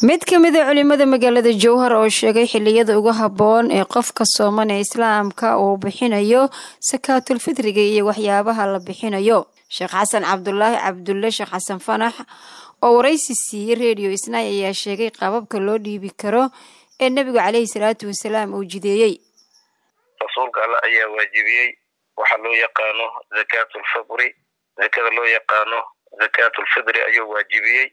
mid ka mid a culimada magaalada jowhar oo sheegay xiliyada ugu habboon ee qofka sooman ee islaamka uu bixinayo sakaatulfitriga iyo waxyaabaha la bixinayo sheekh xasan cabdulaahi cabdulle sheekh xasan fanax oo waraysi siiyey redio isnaay ayaa sheegay qaababka loo dhiibi karo ee nebigu caleyhi salaatu wasalaam uu jideeyey rasuulka alla ayaa waajibiyey waxaa loo yaqaano zakaatulfitri zakada loo yaqaano zakaatulfitri ayuu waajibiyey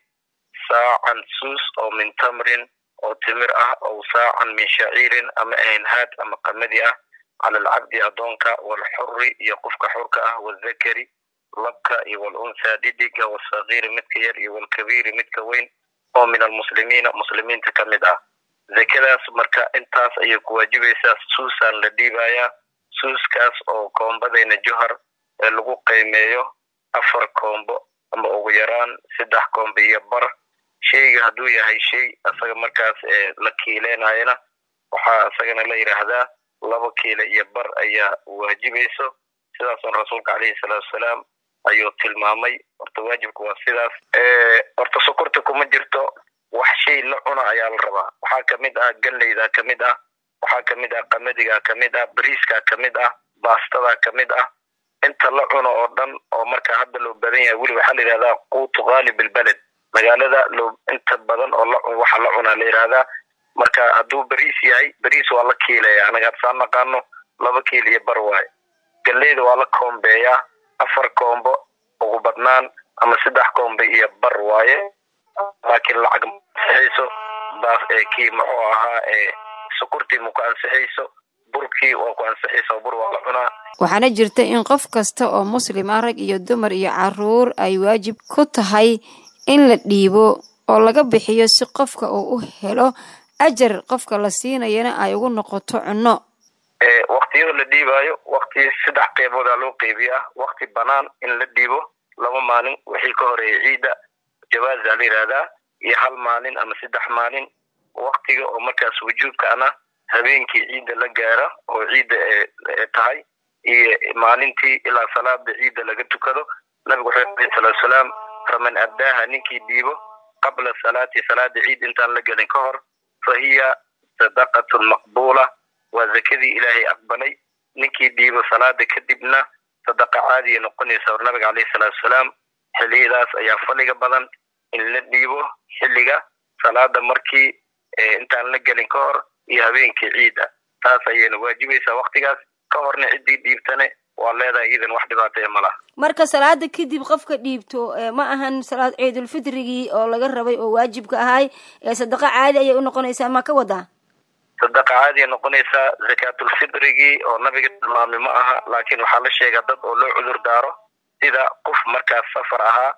saacan suus oo min tamrin oo timir ah ow saacan min shaciirin ama aynhaad ama qamadi ah cala alcabdi addoonka waalxuri iyo qofka xurka ah wazakari labka iyo walunhaa dhidiga wasagiiri midka yar iyo walkabiiri midka weyn oo min almuslimiina muslimiinta ka mid ah zakadaas marka intaas ayay ku waajibaysaa suusaan la dhiibayaa suuskaas oo koombadayna johar ee lagu qiimeeyo afar koombo ama ugu yaraan saddex koombo iyo bar sheyga hadduu yahay shay isaga markaas la kiileynayana waxaa isagana la yidhaahdaa laba kiile iyo bar ayaa waajibayso sidaasun rasuulka caleyhi salaatu wasalaam ayuu tilmaamay horta waajibka waa sidaas horta sokorta kuma jirto wax shay la cuna ayaa la rabaa waxaa kamid ah ganleyda kamid ah waxaa kamid ah qamadiga kamid ah bariiska kamid ah baastada kamid ah inta la cuno oo dhan oo marka hadda loo badan yahay weli waxaa la yidhahdaa quutu khaalib ilbeled magaalada loo inta badan oo la waxa la cunaa la yidhahdaa marka hadduu beriis yahay beriis waa la kiileya anaga hadsaan naqaano laba kiil iyo bar waaye ganleyda waa la koombeeyaa afar koombo ugu badnaan ama saddex koombo iyo bar waaye laakiin lacag ma ansixayso baas kii muxuu ahaa sokortii ma ku ansixayso burkii waa ku ansixaysa bur waa la cunaa waxaana jirta in qof kasta oo muslim ah rag iyo dumar iyo caruur ay waajib ku tahay in la dhiibo oo laga bixiyo si qofka uu u helo ajar qofka la siinayana ay ugu noqoto cunno waktiyada la dhiibaayo wakti saddex qeyboodaa loo qeybiyaa wakti banaan in la dhiibo laba maalin wixii ka horeeya ciidda jawaaza la yidhaahdaa iyo hal maalin ama saddex maalin waktiga oo markaas wujuubkaana habeenkii ciidda la gaara oo ciidda tahay iyo maalintii ilaa salaada ciidda laga tukado nabigu wuxuu aleyhi salatu salaam faman addaaha ninkii dhiibo qabla salaati salaada ciid intaan la gelin ka hor fa hiya sadaqatun maqbuula waa zakadii ilaahay aqbalay ninkii dhiibo salaada kadibna sadaqa caadiya noqonaysa or nabiga caleyhi salaatu salaam xiliyadaas ayaa faliga badan in la dhiibo xilliga salaada markii intaan la gelin ka hor iyo habeenkii ciidda taas ayayna waajibaysaa waktigaas ka horna ciddii dhiibtane waa leedahay iidan wax dhibaataya ma laha marka salaada kadib qofka dhiibto ma ahan salaad ciidulfitrigii oo laga rabay oo waajibka ahay ee sadaqa caadi ayay u noqonaysaa ma ka wadaa sadaqa caadiya noqonaysaa zakaatulfitrigii oo nabiga tilmaamay ma aha laakiin waxaa la sheegaa dad oo loo cudur daaro sida qof markaas safar ahaa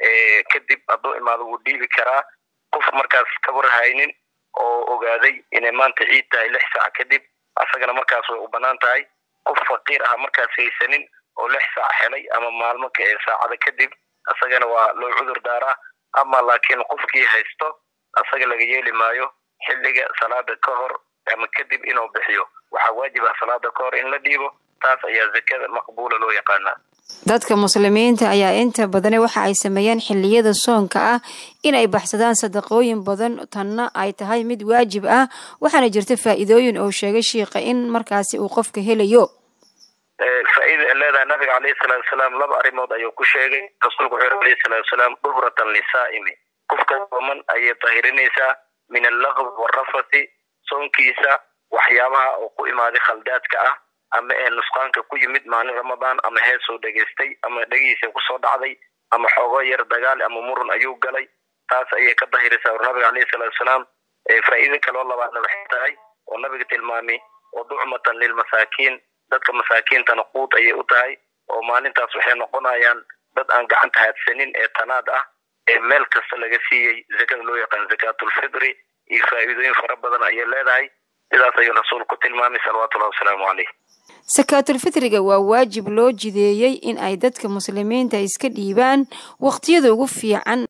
kadib hadduu imaado wuu dhiibi karaa qof markaas kabar haynin oo ogaaday inay maanta ciid tahay lix saac kadib asagana markaas way u banaan tahay qof faqiir ah markaas haysanin oo lix saac helay ama maalmo saacada kadib asagana waa loo cudur daaraa ama laakiin qofkii haysto asaga laga yeeli maayo xilliga salaada ka hor ama kadib inuu bixiyo waxaa waajib ah salaada ka hor in la dhiibo taas ayaa zakada maqbuula loo yaqaanaa dadka muslimiinta ayaa inta badane waxa ay sameeyaan xiliyada soonka ah inay baxsadaan sadaqooyin badan tanna ay tahay mid waajib ah waxaana jirta faa'iidooyin oo sheegay shiikha in markaasi uu qofka helayo faa'iida ay leedahay nabiga caleyhi salaatu wasalaam laba arrimood ayuu ku sheegay rasuulku wuxuu yiri alayhi salaatu wasalaam duhratan lisaa'imi qofka sooman ayay tahirinaysaa min allaqb warafathi soonkiisa waxyaabaha oo ku imaaday khaldaadka ah ama ee nusqaanka ku yimid maalin ramadaan ama heesoo dhegaystay ama dhegihiisa kusoo dhacday ama xoogo yar dagaal ama murun ayuu galay taas ayay ka dahiraysaa war nabiga caleyhi salaatu wasalaam faa'iido kaloo labaadna waxay tahay oo nabiga tilmaamay oo ducmatan lilmasaakiin dadka masaakiintana quud ayay u tahay oo maalintaas waxay noqonayaan dad aan gacanta haadsanin ee tanaad ah ee meel kasta laga siiyey zakada loo yaqaan zakaatulfitri iyo faa'iidooyin fara badan ayay leedahay sidaas ayuu rasuulku ku tilmaamay salawatullahi wasalaamu caleyh sakaatulfitriga waa waajib loo jideeyey in ay dadka muslimiinta iska dhiibaan waqtiyada ugu fiican